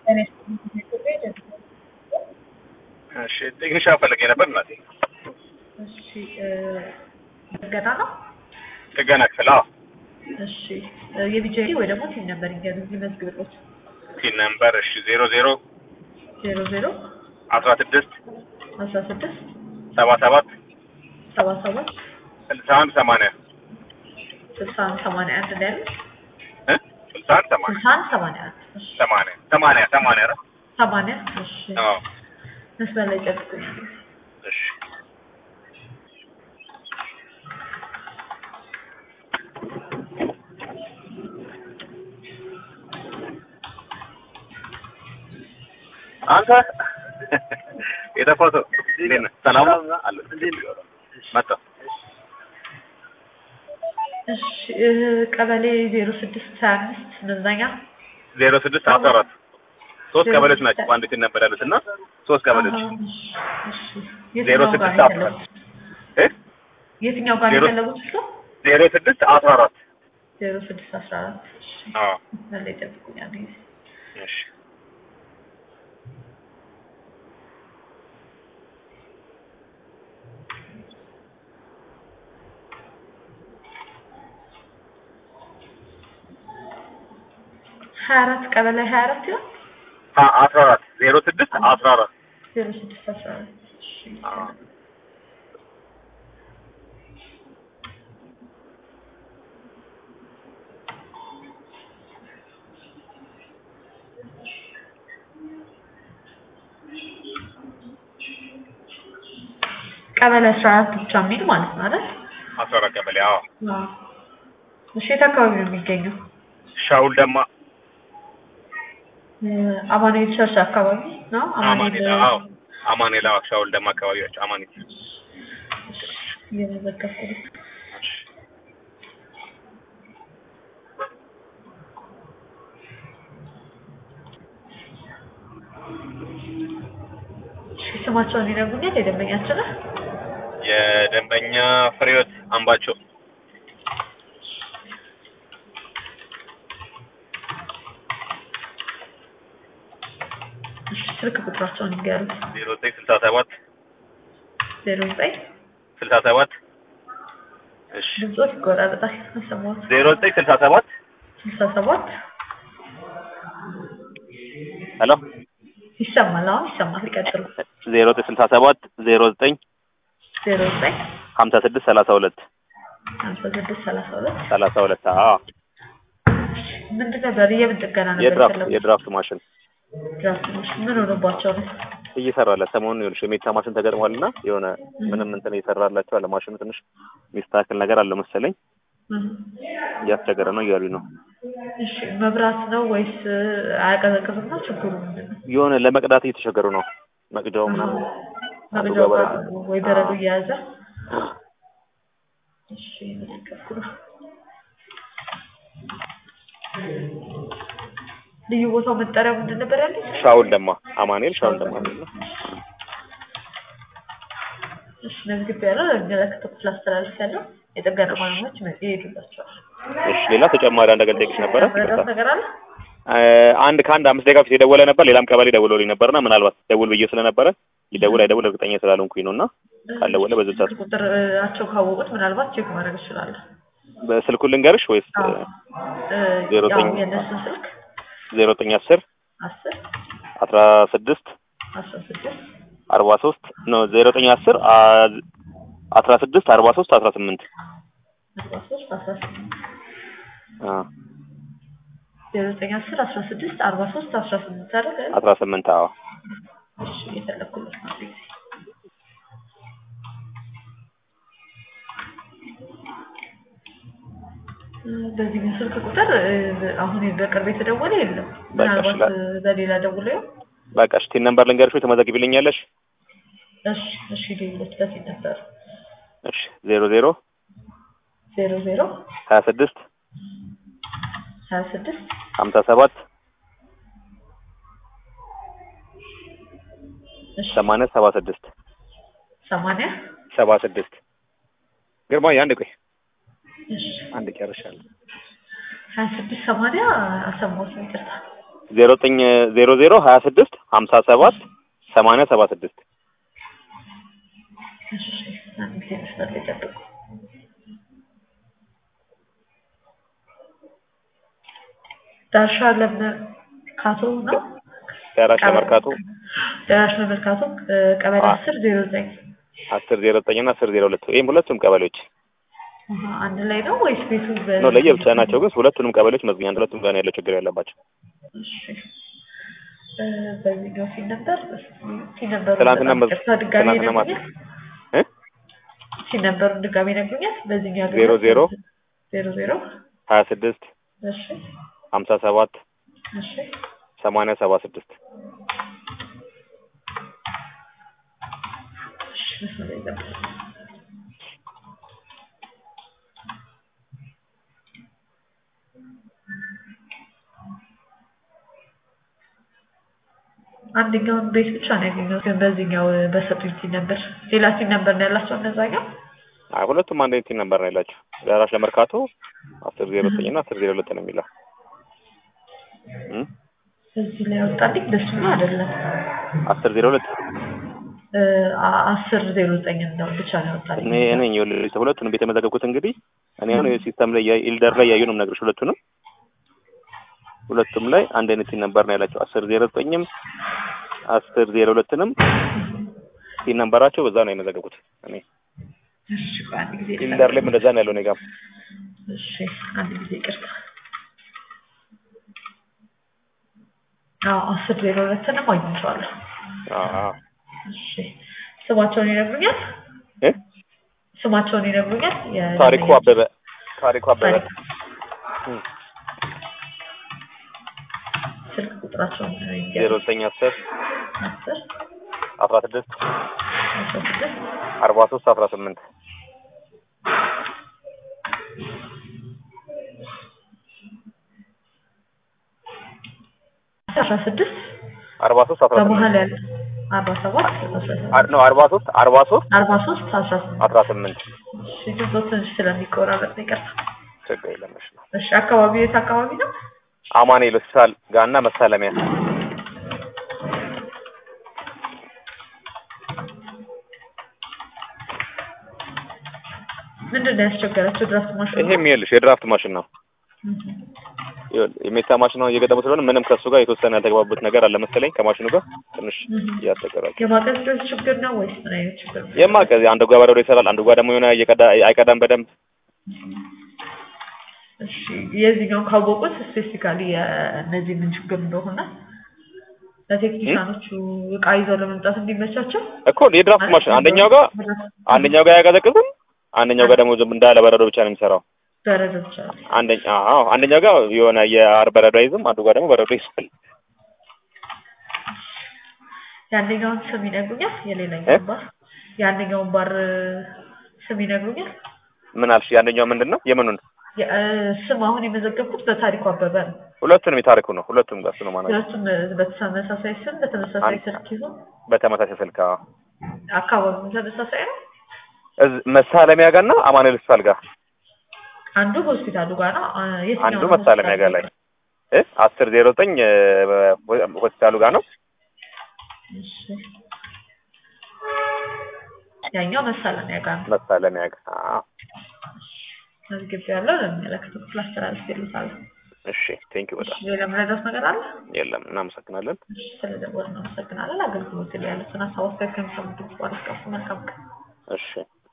እሺ ቴክኒሻ ፈልጌ ነበር እናቴ። እሺ ጥገና ነው። ጥገና ክፍል? አዎ። እሺ የቢጄ ወይ ደግሞ ቲም ነበር ይገዙ ይመዝግብሎት ቲን ነምበር እሺ ዜሮ ዜሮ ዜሮ ዜሮ አስራ ስድስት አስራ ስድስት ሰባ ሰባት ሰባ ሰባት ስልሳ አንድ ሰማንያ ስልሳ አንድ ሰማንያ አንድ ነው ያሉት። እ ስልሳ አንድ ሰማንያ ስልሳ አንድ ሰማንያ አንድ እሺ ሰማንያ ሰማንያ ሰማንያ ነው። ሰማንያ እሺ አዎ መስመር ላይ ጠብቁኝ። እሺ አንተ የጠፋው ሰው እንዴት ነህ? ሰላም ነው? አለሁ። መጣሁ። እሺ እ ቀበሌ ዜሮ ስድስት ሀያ አምስት መዝናኛ ዜሮ ስድስት አስራ አራት ሶስት ቀበሌዎች ናቸው በአንድ ቲን ነበር ያሉት እና ሶስት ቀበሌዎች አሃ፣ እሺ፣ እሺ። ዜሮ የትኛው ጋር ስድስት ነው አስራ የፈለጉት? እ የትኛው ጋር ነው ዜሮ- የፈለጉት እሱ? ዜሮ ስድስት አስራ አራት ዜሮ ስድስት አስራ አራት እሺ አዎ መስመር ላይ ጠብቁኝ አንድ ጊዜ እሺ ሀያ አራት ቀበሌ ሀያ አራት ይሆን አ- አስራ አራት ዜሮ ስድስት አስራ አራት ዜሮ ስድስት አስራ አራት እሺ አዎ ቀበሌ አስራ አራት ብቻ የሚል ማለት ነው አይደል? አስራ አራት ቀበሌ አዎ አዎ። እሺ የት አካባቢ ነው የሚገኘው? ሻውል ደማ እ አማኑኤል ቸርች አካባቢ ነው። አማኔላ አዎ አማኔላ ሻውል ደማ አካባቢዎች አማኔ እየመዘገብኩ ነው። እሺ ስማቸውን ይነግሩኛል የደንበኛችንን? የደንበኛ ፍሬዎት አምባቸው እሺ ስልክ ቁጥራቸውን ይንገሩት። ዜሮ ዘጠኝ ስልሳ ሰባት ዜሮ ዘጠኝ ስልሳ ሰባት እሺ ድምፆት ይቆራረጣል አልሰማሁትም። ዜሮ ዘጠኝ ስልሳ ሰባት ስልሳ ሰባት ሄሎ ይሰማል። አሁን ይሰማል። ይቀጥሉ። ዜሮ ዘጠኝ ስልሳ ሰባት ዜሮ ዘጠኝ ዜሮ ዘጠኝ ሀምሳ ስድስት ሰላሳ ሁለት ሀምሳ ስድስት ሰላሳ ሁለት ሰላሳ ሁለት አዎ ምንድን ነበር? የምን ጥገና ነበር የድራፍት የፈለጉት? የድራፍት ማሽን ድራፍት ማሽን ምን ሆኖባቸው ነው? እየሰራለ ሰሞኑን ይኸውልሽ የሜታ ማሽን ተገጥሟል እና የሆነ ምንም እንትን እየሰራላቸው አለ ማሽኑ ትንሽ የሚስተካከል ነገር አለ መሰለኝ እህ። እያስቸገረ ነው እያሉኝ ነው እሺ መብራት ነው ወይስ አያቀዘቅዝም ነው? ችግሩ ምንድን ነው? የሆነ ለመቅዳት እየተቸገሩ ነው መቅጃው ምናምን አንዱ መቅጃው ጋር ጋር ወይ በረዶ እየያዘ እሺ እየመዘገብኩ ነው። ልዩ ቦታው መጠሪያው ምንድን ነበር ያለኝ? ሻውል ደማ አማኑኤል ሻውል ደማ የሚል ነው እሺ መዝግብ ያለው ለሚመለከተው ክፍል አስተላልፍ ያለው የጥገና ባለሙያዎች መ- ይሄዱላቸዋል። እሺ ሌላ ተጨማሪ አንድ ነገር ልጠይቅሽ ነበረ ረዳት ነገር አለ? እ አንድ ከአንድ አምስት ደቂቃ በፊት የደወለ ነበር ሌላም ቀበሌ ደውሎልኝ ነበርና ምናልባት ደውል ብዬ ስለነበረ ይደውል አይደውል እርግጠኛ ስላልሆንኩኝ ነው እና ካልደወለ በዚህ ሰዓት ስልክ ቁጥራቸው ካወቁት ምናልባት ቼክ ማድረግ እችላለሁ። በስልኩን ልንገርሽ ወይስ አዎ። እ ዜሮ ያው ዘጠኝ የእነሱን ስልክ ዜሮ ዘጠኝ አስር አስር አስራ ስድስት አስራ ስድስት አርባ ሶስት ነው ዜሮ ዘጠኝ አስር አስራ ስድስት አርባ ሶስት አስራ ስምንት አስራ ሶስት አስራ ስምንት አ ዜሮ ዘጠኝ አስር አስራ ስድስት አርባ ሶስት አስራ ስምንት አይደል? አስራ ስምንት አዎ እሺ እየፈለኩለት ነው። አንድ ጊዜ እ በዚህ ስልክ ቁጥር እ አሁን በቅርብ የተደወለ የለም። በቃ ምናልባት እሺ፣ እ በሌላ ደውሎ ይሆን? በቃ እሺ ቲን ነምበር ልንገርሽ ወይ ተመዘግቢልኛለሽ እሺ እሺ ሌሎች በፊት ነበር እሺ ዜሮ ዜሮ ዜሮ ዜሮ ሀያ ስድስት ሀያ ስድስት ሀምሳ ሰባት እሺ ሰማንያ ሰባ ስድስት ሰማንያ ሰባ ስድስት ግርማዬ አንድ ቆይ እሺ አንድ ጨርሻለሁ ሀያ ስድስት ሰማንያ አልሰማሁትም ይቅርታ ዜሮ ዘጠኝ ዜሮ ዜሮ ሀያ ስድስት ሀምሳ ሰባት ሰማንያ ሰባ ስድስት እሺ አንድ ጊዜ መስመር ላይ ጠብቁ። ዳርሻ ለመርካቶ ነው። ደራሽ ለመርካቶ ደራሽ ለመርካቶ እ፣ ቀበሌ አ- አስር ዜሮ ዘጠኝ አስር ዜሮ ዘጠኝ እና አስር ዜሮ ሁለት ይህም ሁለቱም ቀበሌዎች አሀ፣ አንድ ላይ ነው ወይስ ቤቱ በ- ነው ለየብቻ ናቸው፣ ግን ሁለቱንም ቀበሌዎች መዝግኛ ሁለቱም ጋር ነው ያለው ችግር ያለባቸው። እሺ እ፣ በዚህኛው ሲል ነበር ሲል ነበሩ ትናንትና መዝ- ይቅርታ፣ ድጋሜ ትናንትና ማታ ነግሩኛል። እ? ሲል ነበሩን ድጋሜ ነግሩኛል። በዚህኛው ዜሮ ዜሮ ዜሮ ዜሮ ሀያ ስድስት እሺ ሀምሳ ሰባት እሺ ሰማንያ ሰባ ስድስት እሺ መስመር ላይ ጠብቁ። አንደኛውን ቤት ብቻ ነው ያገኘሁት፣ ግን በዚህኛው በሰጡኝ ሲል ነበር። ሌላ ሲል ነበር ነው ያላቸው እነዛኛው። አይ ሁለቱም አንድ አይነት ነበር ነው ያላቸው። ደራሽ ለመርካቶ አስር ዜሮ ዘጠኝ እና አስር ዜሮ ሁለት ነው የሚለው እ? እዚህ ላይ ያወጣልኝ ደስ ነው አይደለም። አስር ዜሮ ሁለት እ፣ አ- አስር ዜሮ ዘጠኝ ነው ብቻ ነው ያወጣልኝ። እኔ እኔ ይኸውልህ ሁለቱንም ቤት የመዘገብኩት እንግዲህ እኔ አሁን ሲስተም ላይ ያ- ኢልደር ላይ ያዩ ነው የምነግርሽ ሁለቱንም ሁለቱም ላይ አንድ አይነት ሲን ነበር ነው ያላቸው። አስር ዜሮ ዘጠኝም አስር ዜሮ ሁለትንም ሲን ነበራቸው በዛ ነው የመዘገብኩት እኔ እሺ ቆይ አንድ ጊዜ ኢልደር ላይም እንደዛ ነው ያለው እኔ ጋር እሺ አንድ ጊዜ ይቅርታ። አዎ አስር ዜሮ ሁለትንም አግኝቼዋለሁ። አዎ አዎ እሺ ስማቸውን ይነግሩኛል? እ ስማቸውን ይነግሩኛል? የ- ታሪኩ አበበ ታሪኩ አበበ ታሪኩ። እ ስልክ ቁጥራቸውን ዜሮ ዘጠኝ አስር አስር አስራ ስድስት አስራ ስድስት አርባ ሶስት አስራ ስምንት አስራ ስድስት አርባ ሶስት አስራ በመሀል ስምንት ያለ አርባ ሰባት አስራ ስምንት አር- ነው አርባ ሶስት አርባ ሶስት አርባ ሶስት አስራ ስምንት አስራ ስምንት እሺ ድምፆ ትንሽ ስለሚቆራረጥ ነው ይቅርታ። ችግር የለም እሺ ነው እሺ አካባቢው የት አካባቢ ነው? አማኑኤል ሆስፒታል ጋና መሳለሚያ ምንድን ነው ያስቸገራቸው? ድራፍት ማሽኑ ይሄም ይኸውልሽ የድራፍት ማሽን ነው ይኸውልህ የሜታ ማሽን ነው እየገጠሙ ስለሆነ ምንም ከሱ ጋር የተወሰነ ያልተግባቡት ነገር አለ መሰለኝ ከማሽኑ ጋር ትንሽ እያስቸገራቸው የማቀዝቀዝ ችግር ነው ወይስ ምን አይነት ችግር ነው? የማቀዝ አንዱ ጋር በረዶ ይሰራል አንዱ ጋር ደግሞ የሆነ እየቀዳ አይቀዳም በደንብ እሺ የዚህኛውን ካወቁት ስፔሲፊካሊ የእነዚህ ምን ችግር እንደሆነ ለቴክኒሻኖቹ እቃ ይዘው ለመምጣት እንዲመቻቸው እኮ የድራፍት ማሽን አንደኛው ጋር አንደኛው ጋር አያቀዘቅዝም አንደኛው ጋር ደግሞ ዝም እንዳለ በረዶ ብቻ ነው የሚሰራው በረዶ ብቻ ነው። አንደኛ አዎ አንደኛው ጋር የሆነ የአር በረዶ አይዝም አንዱ ጋር ደግሞ በረዶ ይስል የአንደኛውን ስም ይነግሩኛል? እ? የሌላኛውን ባር የአንደኛውን ባር ስም ይነግሩኛል? ምን አልሽ ያንደኛው ምንድን ነው የምኑን የ- እ፣ ስም አሁን የመዘገብኩት በታሪኩ አበበ ነው። ሁለቱንም የታሪኩ ነው ሁለቱም ጋር እሱ ነው ማለት ሁለቱም በተመሳሳይ ስም በተመሳሳይ አንድ- ስልክ ይዞ በተመሳሳይ ስልክ አዎ አካባቢው ተመሳሳይ ነው። እዝ- መሳለሚያ ጋር እና አማኑኤል ሆስፒታል ጋር አንዱ ሆስፒታሉ ጋር ነው። አ፣ የትኛው አንዱ ነው መሳለሚያ ጋር ላይ እ አስር ዜሮ ዘጠኝ ሆስፒታሉ ጋር ነው እሺ። ያኛው መሳለሚያ ጋር ነው። መሳለሚያ ጋር አዎ መዝግብ ያለው ለሚመለከተው ክፍል አስተላልፌልዎታለሁ። እሺ ቴንክ ዩ በጣም እሺ፣ ሌላ መረዳት ነገር አለ? የለም እናመሰግናለን እሺ፣ ስለደወልን እናመሰግናለን። አገልግሎት ላይ ያሉትን ሀሳብ አስተያየት ከሚሰሙ ድምጽ ባለስቀፉ መልካም ቀን። እሺ